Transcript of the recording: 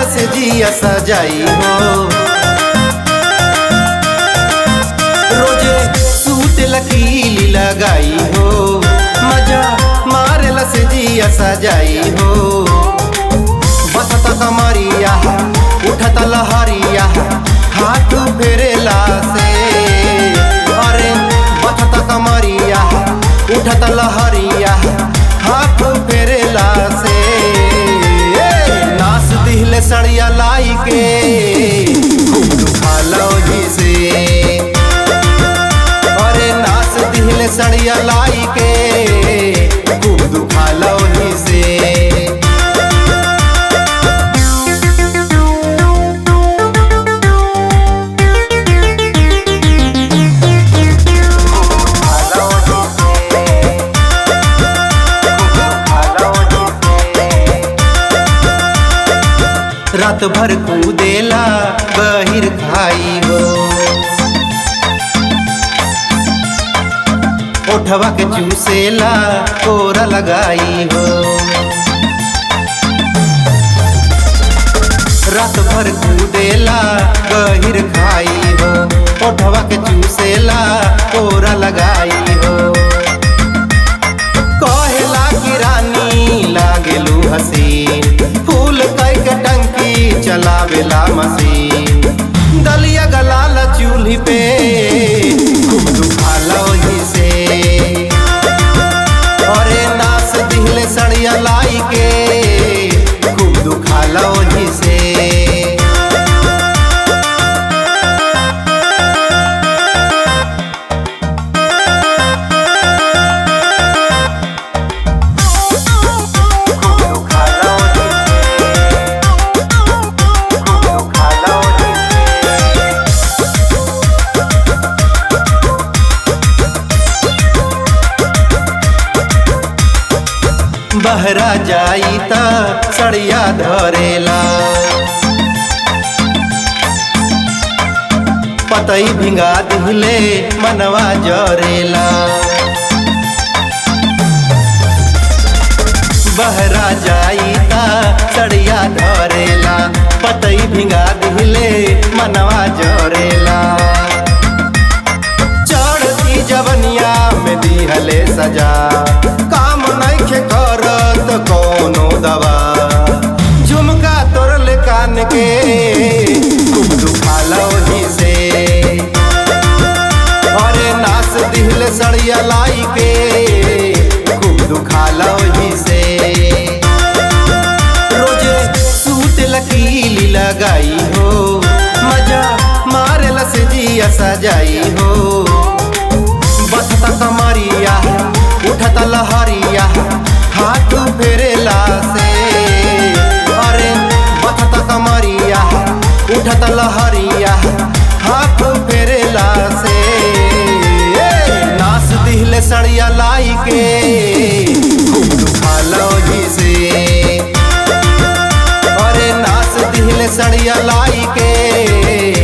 से जिया सजाई हो रोजे सूत लकीली लगाई हो मजा मारे से जिया सजाई हो बसत कमरिया उठत लहरिया हाथ फेरेला से अरे बसत कमरिया उठत लहरिया हाथ फेरेला से ए, नास दिहले सड़िया लाई के खूब दुखालो जी से अरे नास दिहले सड़िया लाई के खूब दुखालो जी से रात भर कूदेला बहिर खाई हो ओठवा के चूसेला कोरा लगाई हो रात भर कूदेला बहिर खाई हो ओठवा के चूसेला कोरा लगाई हो कहेला की रानी लागेलू हसीन फूल कई के टंकी चलावेला मशीन दलिया गलाल चूल्ही पे खूब दुखाला वही से अरे नास दिहले सड़िया लाई के खूब दुखाला वही से बहरा जाई त सड़िया धरेला पतई भिंगा दिहले मनवा जरेला बहरा जाई त सड़िया धरेला पतई भिंगा दिहले मनवा जरेला चढ़ती जवनिया में दिहले सजा काम नइखे करत कोनो दवा झुमका तोरले कान के खूब दुखाला ओही से अरे नास दिहले सड़िया लाई के खूब दुखाला ओही से रोजे सूत लकीली लगाई हो मजा मारेला से जिया सजाई हो बसता कमरिया उठत लहरिया हाथ फेरेला से अरे बसता कमरिया उठत लहरिया हाथ फेरेला से ए, नास दिहले सड़िया लाई के खूब दुखालो जी से अरे नास दिहले सड़िया लाई के